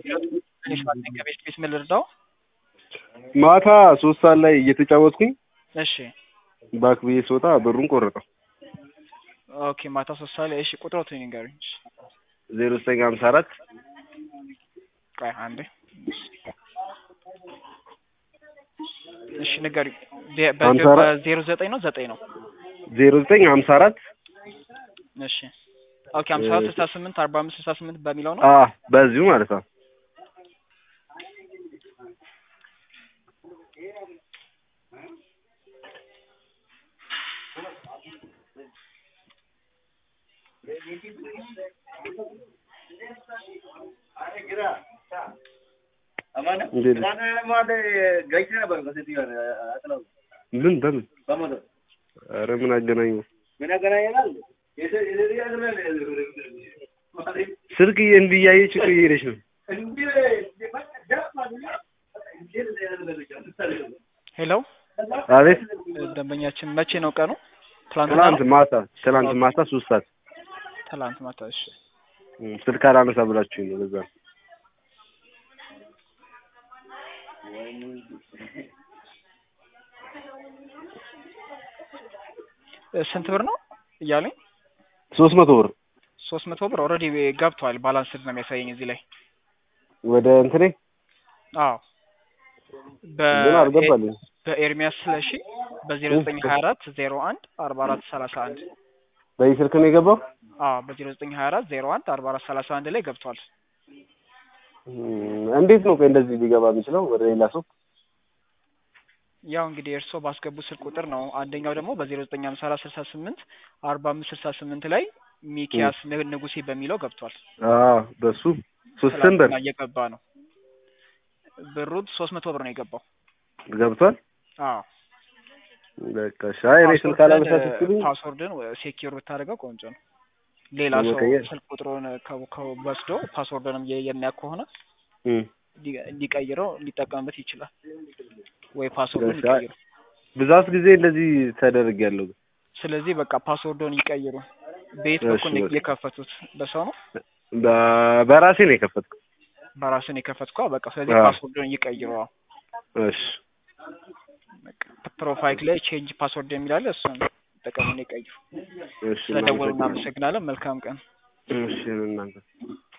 ትንሽ ባለኝ ከቤት ቤት ምን ልርዳው? ማታ ሶስት ሰዓት ላይ እየተጫወትኩኝ እሺ ባክ ብዬ ስወጣ ብሩን ቆረጠው። ኦኬ ማታ ሶስት ሰዓት ላይ እሺ ቁጥሮትን ንገሩኝ። እሺ ዜሮ ዘጠኝ ሀምሳ አራት ቆይ አንዴ እሺ ንገሩኝ። በ- በ- ሀምሳ አራት በዜሮ ዘጠኝ ነው ዘጠኝ ነው? ዜሮ ዘጠኝ ሀምሳ አራት እሺ ኦኬ ሀምሳ አራት ስልሳ ስምንት አርባ አምስት ስልሳ ስምንት በሚለው ነው? አ በዚሁ ማለት ነው። እንዴት ምን በምን ኧረ ምን አገናኘው? ስልክ እንዲህ እያየች እኮ እየሄደች ነው። ሄሎ አቤት ደንበኛችን መቼ ነው ቀኑ? ትላንትና ትናንት ነው? ማታ ትናንት ማታ ሶስት ሰዓት ትላንት ማታ እሺ እም፣ ስልክ አላነሳ ብላችሁኝ ነው በዛ ነው። እ ስንት ብር ነው እያለኝ? ሶስት መቶ ብር ሶስት መቶ ብር ኦልሬዲ ገብቷል። ባላንስድ ነው የሚያሳየኝ እዚህ ላይ። ወደ እንትኔ አዎ ግን አልገባልኝ። በኤርሚያስ ስለሺ በዜሮ ዘጠኝ ሀያ አራት ዜሮ አንድ አርባ አራት ሰላሳ አንድ በዚህ ስልክ ነው የገባው። አዎ በዜሮ ዘጠኝ ሀያ አራት ዜሮ አንድ አርባ አራት ሰላሳ አንድ ላይ ገብቷል። እም፣ እንዴት ነው ቆይ እንደዚህ ሊገባ የሚችለው ወደ ሌላ ሰው? ያው እንግዲህ እርስዎ ባስገቡ ስልክ ቁጥር ነው። አንደኛው ደግሞ በዜሮ ዘጠኝ ሀምሳ አራት ስልሳ ስምንት አርባ አምስት ስልሳ ስምንት ላይ ሚኪያስ ን- ንጉሴ በሚለው ገብቷል። አዎ በሱ ሶስት ብር ትላንትና እየገባ ነው። ብሩ ሶስት መቶ ብር ነው የገባው። ገብቷል። አዎ በቃ ሻይ እኔ ስልክ አላነሳ ስትሉኝ ፓስወርድን ሴኪዩር ብታደርገው ቆንጆ ነው። ሌላ ሰው ለመቀየር? ስልክ ቁጥሩን ከ- ከ- ወስዶ ፓስወርድንም የ- የሚያውቅ ከሆነ እም፣ ሊ- ሊቀይረው ሊጠቀምበት ይችላል። ወይ ፓስወርዱን እሺ፣ አይ- ይቀይሩ። ብዛት ጊዜ እንደዚህ ተደርጊያለሁ። ስለዚህ በቃ ፓስወርዱን ይቀይሩ። ቤት እሺ፣ በኩል በቃ። የከፈቱት በሰው ነው በ- በራሴ ነው የከፈትኩት። በራስን የከፈትኳ በቃ ስለዚህ አዎ። ፓስወርዱን ይቀይሩ። አዎ። እሺ በቃ ፕሮፋይል ላይ ቼንጅ ፓስወርድ የሚላለ እሱን ጠቀሙን ይቀይሩ። እሺ ስለደወሉ እናመሰግናለን። እናመሰግናለን። መልካም ቀን። እሺ እናንተ